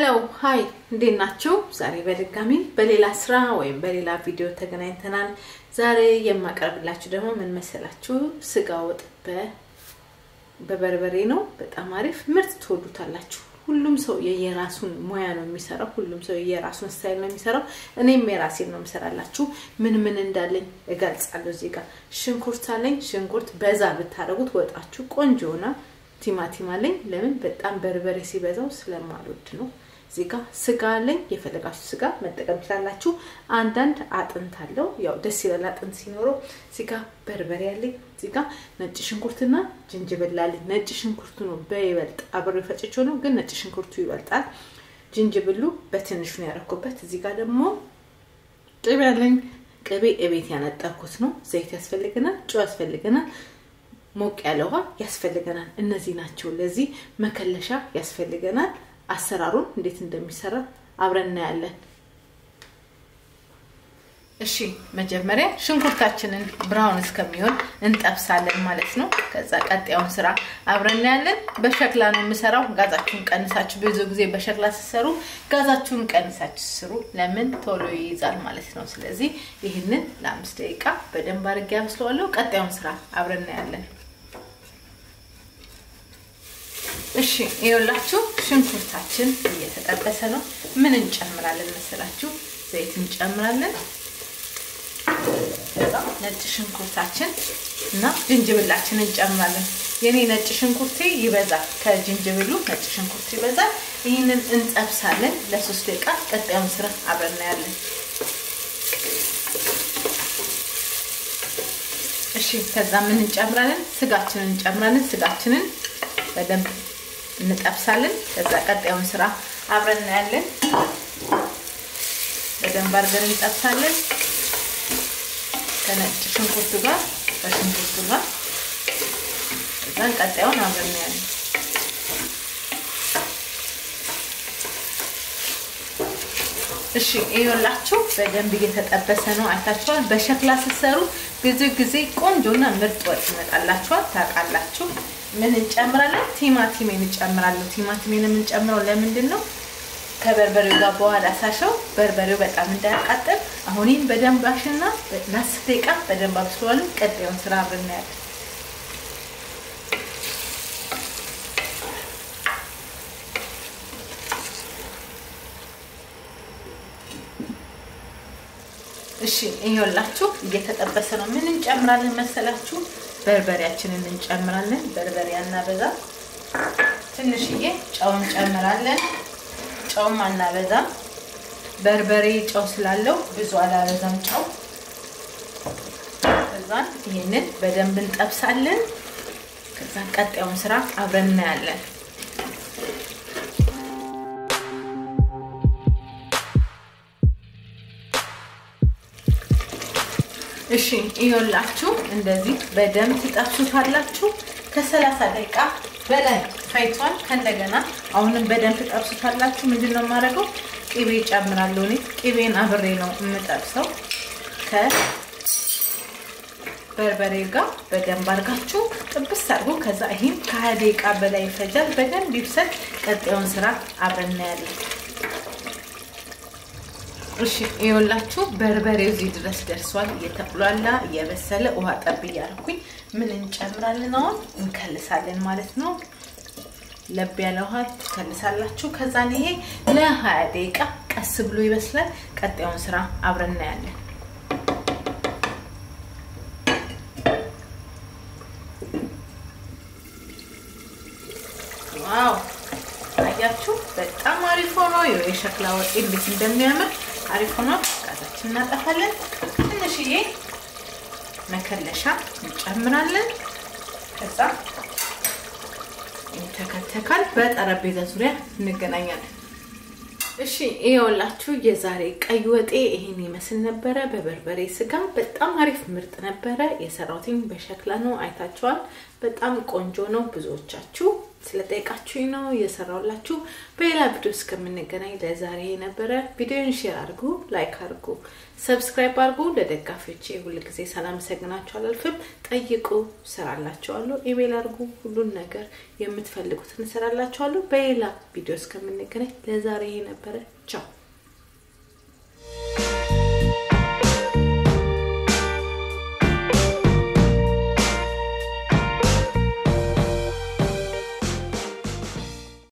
ሀይ እንዴት ናችሁ? ዛሬ በድጋሚ በሌላ ስራ ወይም በሌላ ቪዲዮ ተገናኝተናል። ዛሬ የማቀርብላችሁ ደግሞ ምን መሰላችሁ? ስጋ ወጥ በበርበሬ ነው። በጣም አሪፍ ምርጥ ትወዱታላችሁ። ሁሉም ሰው የየራሱን ሙያ ነው የሚሰራው። ሁሉም ሰው የየራሱን ስታይል ነው የሚሰራው። እኔም የራሴን ነው የምሰራላችሁ። ምን ምን እንዳለኝ እገልጻለሁ። እዚህ ጋር ሽንኩርት አለኝ። ሽንኩርት በዛ ብታደርጉት ወጣችሁ ቆንጆ ይሆናል። ቲማቲም አለኝ። ለምን በጣም በርበሬ ሲበዛው ስለማልወድ ነው። እዚህ ጋር ስጋ አለኝ። የፈለጋችሁ ስጋ መጠቀም ትችላላችሁ። አንዳንድ አጥንት አለው። ያው ደስ ይላል አጥንት ሲኖረው። እዚህ ጋር በርበሬ አለኝ። እዚህ ጋር ነጭ ሽንኩርትና ጅንጅብል አለኝ። ነጭ ሽንኩርቱ ነው በይበልጥ አብሬ ፈጭቼው ነው፣ ግን ነጭ ሽንኩርቱ ይበልጣል። ጅንጅብሉ በትንሹ ነው ያደረኩበት። እዚህ ጋር ደግሞ ቅቤ አለኝ። ቅቤ እቤት ያነጠርኩት ነው። ዘይት ያስፈልገናል፣ ጨው ያስፈልገናል ሞቅ ያለ ውሃ ያስፈልገናል። እነዚህ ናቸው። ለዚህ መከለሻ ያስፈልገናል። አሰራሩን እንዴት እንደሚሰራ አብረን እናያለን። እሺ መጀመሪያ ሽንኩርታችንን ብራውን እስከሚሆን እንጠብሳለን ማለት ነው። ከዛ ቀጣዩን ስራ አብረን እናያለን። በሸክላ ነው የምሰራው። ጋዛችሁን ቀንሳችሁ፣ ብዙ ጊዜ በሸክላ ስትሰሩ ጋዛችሁን ቀንሳችሁ ስሩ። ለምን ቶሎ ይይዛል ማለት ነው። ስለዚህ ይህንን ለአምስት ደቂቃ በደንብ አድርጌ አብስለዋለሁ። ቀጣዩን ስራ አብረን እናያለን። እሺ ይኸውላችሁ ሽንኩርታችን እየተጠበሰ ነው። ምን እንጨምራለን መሰላችሁ? ዘይት እንጨምራለን። ከዛ ነጭ ሽንኩርታችን እና ጅንጅብላችን እንጨምራለን። የኔ ነጭ ሽንኩርቴ ይበዛል፣ ከጅንጅብሉ ነጭ ሽንኩርት ይበዛል። ይህንን እንጠብሳለን ለሶስት ደቂቃ። ቀጣዩን ስራ አብረን እናያለን። እሺ ከዛ ምን እንጨምራለን? ስጋችንን እንጨምራለን። ስጋችንን በደንብ እንጠብሳለን። ከዛ ቀጣዩን ስራ አብረን እናያለን። በደንብ አድርገን እንጠብሳለን ከነጭ ሽንኩርቱ ጋር ከሽንኩርቱ ጋር ከዛን ቀጣዩን አብረን እናያለን። እሺ ይኸውላችሁ በደንብ እየተጠበሰ ነው። አይታችኋል። በሸክላ ስትሰሩ ብዙ ጊዜ ቆንጆና ምርጥ ወጥ ይመጣላችኋል። ታውቃላችሁ። ምን እንጨምራለን? ቲማቲሜን እንጨምራለሁ። ቲማቲሜን የምንጨምረው ለምንድን ነው? ከበርበሬው ጋር በኋላ ሳሸው በርበሬው በጣም እንዳያቃጥል። አሁን ይህን በደንብ አሽና ለአስር ደቂቃ በደንብ አብስለዋለሁ። ቀጣዩን ስራ አብረን እናያለን። እሺ ይኸውላችሁ እየተጠበሰ ነው። ምን እንጨምራለን መሰላችሁ? በርበሬያችንን እንጨምራለን። በርበሬ አናበዛ፣ ትንሽዬ ጨው እንጨምራለን። ጨውም አናበዛም። በርበሬ ጨው ስላለው ብዙ አላበዛም ጨው። ከዛን ይህንን በደንብ እንጠብሳለን። ከዛን ቀጣዩን ስራ አብረን እናያለን። እሺ ይኸውላችሁ እንደዚህ በደንብ ትጠብሱታላችሁ። ከሰላሳ ደቂቃ በላይ ፈይቷል። ከእንደገና አሁንም በደንብ ትጠብሱታላችሁ። ምንድን ነው የማደርገው? ቅቤ ጨምራለሁ። እኔ ቅቤን አብሬ ነው የምጠብሰው ከበርበሬ ጋር በደንብ አድርጋችሁ ጥብስ አድርጎ ከዛ ይህም ከሀያ ደቂቃ በላይ ይፈጃል። በደንብ ይብሰል። ቀጣዩን ስራ አብረን እናያለን። እሺ ይኸውላችሁ በርበሬው እዚህ ድረስ ደርሷል። እየተቁላላ እየበሰለ ውሃ ጠብ እያደረኩኝ ምን እንጨምራለን? አሁን እንከልሳለን ማለት ነው። ለብ ያለ ውሃ ትከልሳላችሁ። ከዛን ይሄ ለሀያ ደቂቃ ቀስ ብሎ ይበስላል። ቀጣዩን ስራ አብረን እናያለን። ዋው አያችሁ፣ በጣም አሪፍ ሆኖ የሸክላ ወጥ እንዴት እንደሚያምር አሪፍ ሆኖ ጋዛችን እናጠፋለን። ትንሽዬ መከለሻ እንጨምራለን። ከዛ ይተከተካል። በጠረጴዛ ዙሪያ እንገናኛለን። እሺ ይኸውላችሁ የዛሬ ቀይ ወጤ ይሄን ይመስል ነበረ። በበርበሬ ስጋ በጣም አሪፍ ምርጥ ነበረ። የሰራሁትኝ በሸክላ ነው፣ አይታችኋል። በጣም ቆንጆ ነው። ብዙዎቻችሁ ስለጠየቃችሁኝ ነው እየሰራሁላችሁ። በሌላ ቪዲዮ እስከምንገናኝ ለዛሬ የነበረ ቪዲዮን ሼር አድርጉ፣ ላይክ አድርጉ፣ ሰብስክራይብ አድርጉ። ለደጋፊዎቼ ሁልጊዜ ሳላመሰግናችሁ አላልፍም። ጠይቁ፣ እሰራላችኋለሁ። ኢሜል አድርጉ፣ ሁሉን ነገር የምትፈልጉትን እሰራላችኋለሁ። በሌላ ቪዲዮ እስከምንገናኝ ለዛሬ የነበረ ቻው።